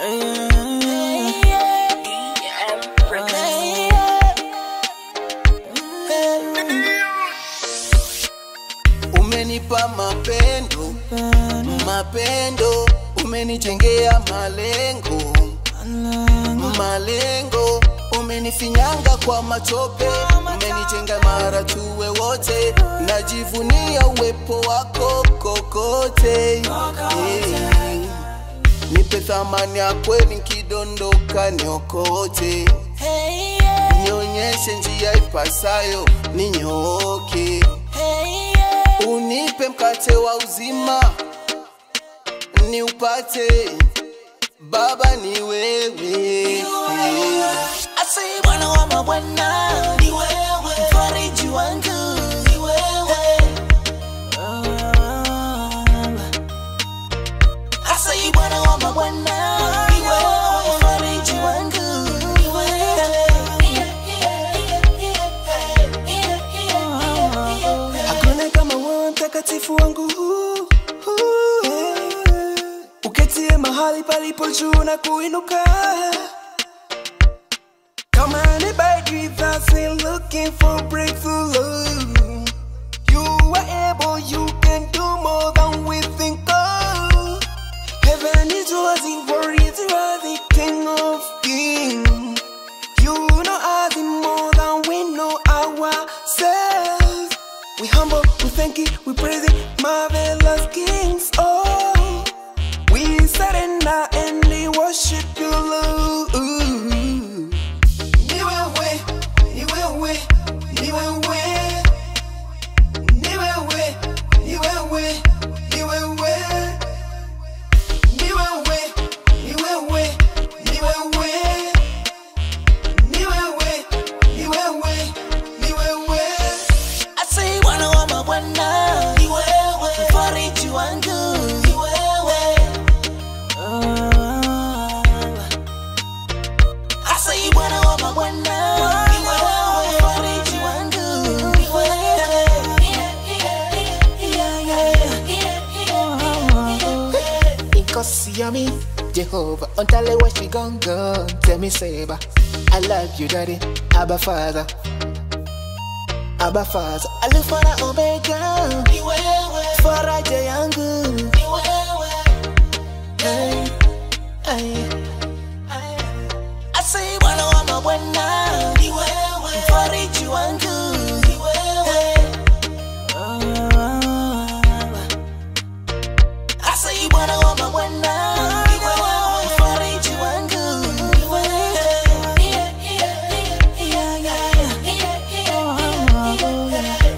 Umenipa mapendo, mapendo, umenijengea malengo, malengo, umenifinyanga kwa matope, umenijenga mara tuwe wote, najivunia uwepo wako kokote. Yeah. Nipe thamani ya kweli nkidondoka niokote, nionyeshe njia ipasayo ninyooke, unipe mkate wa uzima niupate, Baba ni wewe. Asai Bwana wa mabwana ni wewe, mfariji wangu ni wewe. Asai Bwana wa mabwana ni wewe, mfariji wangu ni wewe. Hakuna kama wewe mtakatifu wangu uketie mahali palipo juu na kuinuka kama anybody that's in looking for breakthrough you are able you can do more than we think of heaven is rising for it the king of kings you know us more than we know ourselves we humble, we thank you, we praise you, marvelous kings. Oh, we surrender and we worship you, Lord. Ni wewe, ni wewe, ni wewe. Ni wewe, ni wewe, ni wewe. Ni wewe, ni wewe, ni wewe. Ni wewe, ni wewe, ni wewe. Asai Bwana wa mabwana ni wewe, mfariji wangu ni wewe. Asai Bwana wa mabwana ni wewe, mfariji wangu ni wewe. Ikosiami, Jehovah, untale where she gon' go. Tell me, Saber, I love you, Daddy, Abba Father. Abba Father, Alpha na Omega ni wewe, faraja yangu ni wewe. Hey, hey, hey. Asai Bwana wa mabwana ni wewe, mfariji wangu ni wewe. Asai Bwana wa mabwana ni wewe, mfariji wangu ni wewe.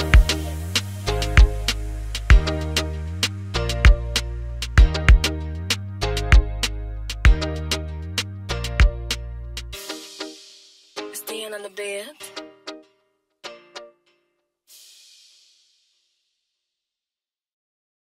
Staying on the bed.